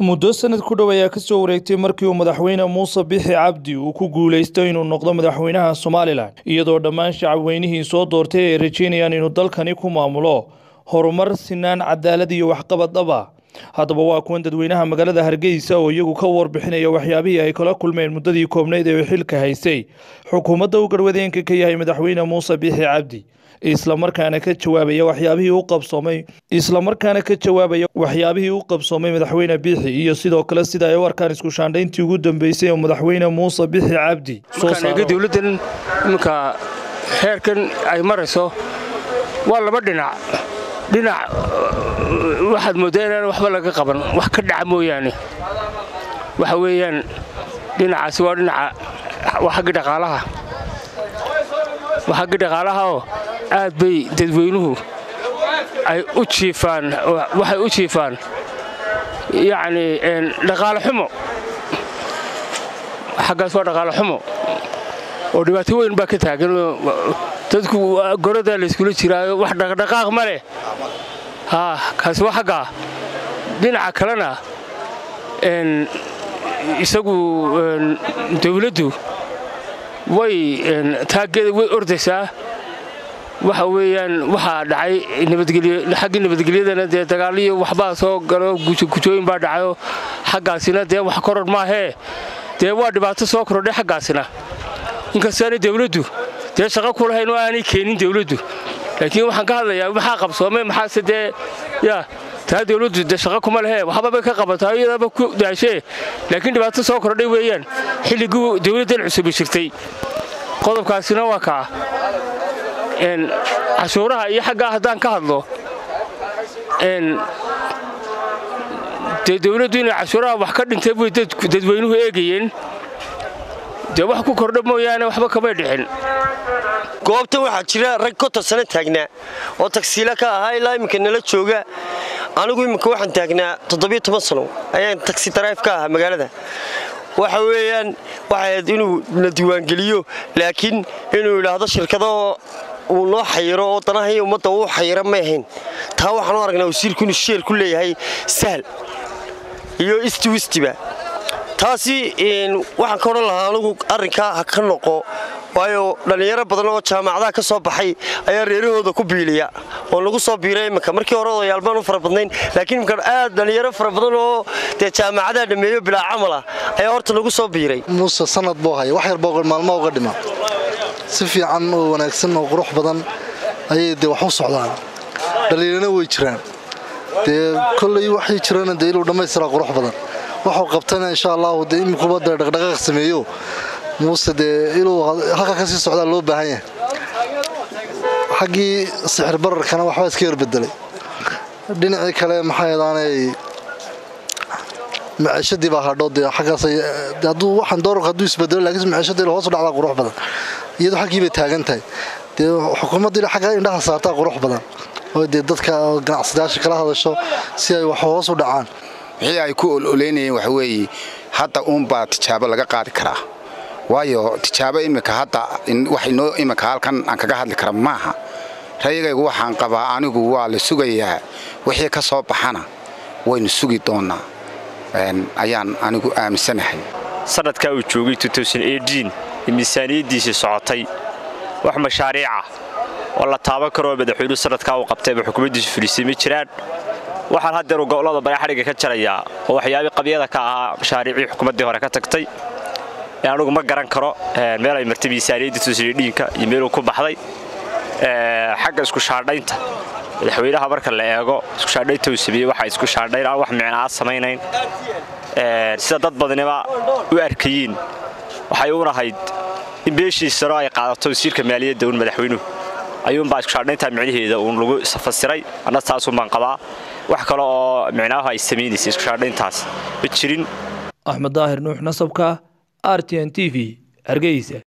muddo sanad ku dhow ayaa kasoo wareegtay markii uu madaxweyne muuse bixi cabdi uu ku guuleystay inuu noqdo madaxweynaha somalilan iyadoo dhammaan shacabweynihii soo doortay ay rajeynayaan inuu dalkani ku maamulo horumar sinaan cadaalad iyo waxqabad dhab ah haddaba waa kuwan dadweynaha magaalada hargeysa oo iyagu ka warbixinaya waxyaabihii ay kala kulmeen muddadii koobnayd ee xilka haysay xukuumadda uu garwadeenka ka yahay madaxweyne muuse bixi cabdi islamarkaana ka jawaabaya waxyaabihii u qabsoomay islamarkaana ka jawaabaya waxyaabihii u qabsoomay madaxweyne bixi iyo sidoo kale sida ay u arkaan isku shaandhayntii ugu dambeysay oo madaxweyne muuse bixi cabdi markaan dowladdan iminka heerkan ay marayso waa laba dhinac dhinac waxaad mooddaa inaan waxba laga qaban wax ka dhaca mooyaane waxa weeyaan dhinacaasi waa dhinaca waa xagga dhaqaalaha waa xagga dhaqaalahaoo aad bay dadweynuhu ay u jiifaan waxay u jiifaan yacni dhaqaale xumo xaggaas waa dhaqaale xumo oo dhibaato weyn baa ka taagan dadku goradaa layskula jiraayo wax dhaqdhaqaaq ma leh haa kaasi waa xaggaa dhinaca kalena isagu dawladdu way taaggeeda way ordaysaa waxa weeyaan waxaa dhacay xaggii nabadgelyadana dee dagaaliyo waxbaa soo galo gujooyin baa dhacayo xaggaasina dee wax koror maahee dee waa dhibaato soo korodhay xaggaasina inkastaana dawladdu dee shaqo ku lahayn oo aanay keenin dawladdu laakiin waxaan ka hadlayaa maxaa qabsoomay maxaase dee yaa taa dawladdu dee shaqo kuma lehe waxbabay ka qabataa iyadaaba ku daashee laakiin dhibaato soo kordhay weeyaan xilligii dawladdan cusubi jirtay qodobkaasina waa kaa cashuuraha iyo xaggaa haddaan ka hadlo dee dawladdu inay cashuuraha wax ka dhintay bay dadweynuhu eegayeen dee wax ku kordha mooyaane waxba kamay dhixin goobtan waxaa jira rag konton sano taagnaa oo tagsiila ka ahaa ilaa iminka nala jooga anigu iminka waxaan taagnaa toddobiyo toban sano ayaan tagsi daraif ka ahaa magaalada waxa weeyaan waxayd inuu na diiwaangeliyo laakiin inuu idhaahdo shirkadoo uu noo xayiro oo danahay ummadda uu xayiro may ahayn taa waxaan u aragnaa wasiirku inuu sheer ku leeyahay sahal iyo isti wistiba taasi waxaan ka odhan lahaa anugu arrinkaa ha ka noqo waayo dhallinyaro badan oo jaamacadaha ka soo baxay ayaa reerahooda ku biiliya oo lagu soo biiray iminka markii hore odayaalbaan u fara badnayn laakiin imika aad dhallinyaro fara badan oo dee jaamacadaha dhammeeyo bilaa camal ah ayaa horta lagu soo biiray muuse sanad buu haya wax yarboo maalmo uga dhima si fiican oo wanaagsan oo qurux badan ayay dee wax u socdaan dhallinyarana way jiraan dee kolley waxay jirana dee inuu dhammaystiraa qurux badan waxuu qabtana insha allahu dee imikuba dee dhaqdhaqaaq sameeyo muuse dee inuu halka ka sii socdaa loo baahan yahay xaggii sixir bararkana waxbaa iska yarbedelay dhinacii kale maxay adaanay maciishadii baa hadho dee xaggaas hadduu waxaan doorarka hadduu isbedelo laakiin maciishadii hoos u dhacdaa qurux badan iyadoo xaggii bay taagan tahay dee xukuumaddii xagga indhaha saartaa qurux badan oo dee dadka ganacsadayaasha kala hadasho si ay wax hoos u dhacaan wixii ay ku ololeynayeen waxa weeye hadda uunbaa tijaabo laga qaadi karaa waayo tijaabo imika hadda waxaynoo imika halkan aan kaga hadli kara maaha rayigaygu waxaan qabaa anigu waa la sugayaa wixii ka soo baxana waynu sugi doonnaa ayaan anigu aaminsanahay sanadkaa uu joogay ee miisaaniyaddiisii socotay wax mashaariicah oo la taaban karoo madaxweynuhu sanadkaa uu qabtayba xukuumaddiisu fulisay ma jiraan waxaan haddeeru gobollada bari xadhigga ka jarayaa oo waxyaabii qabyada ka ahaa mashaariicii xukuumaddii hore ka tagtay anugu ma garan karo meel ay martay miisaaniyadda tuusidhiinka iyo meeluu ku baxday xagga isku shaandhaynta madaxweynaha marka la eego isku shaandhaynta uu sameeyey waxa isku shaandhayn aan wax micnaa samaynayn sida dad badniba u arkayiin waxay uun ahayd in beeshiisano ay qaadato wasiirka maaliyadda uun madaxweynuhu ayuunbaa isku shaandhaynta micnaheeda uun lagu fasiray anna taasuun baan qabaa wax kale oo micnaahu ay samaynaysa isku shaandhayntaas ma jirin axmed daahir nuux nasabka r t n t v hargeysa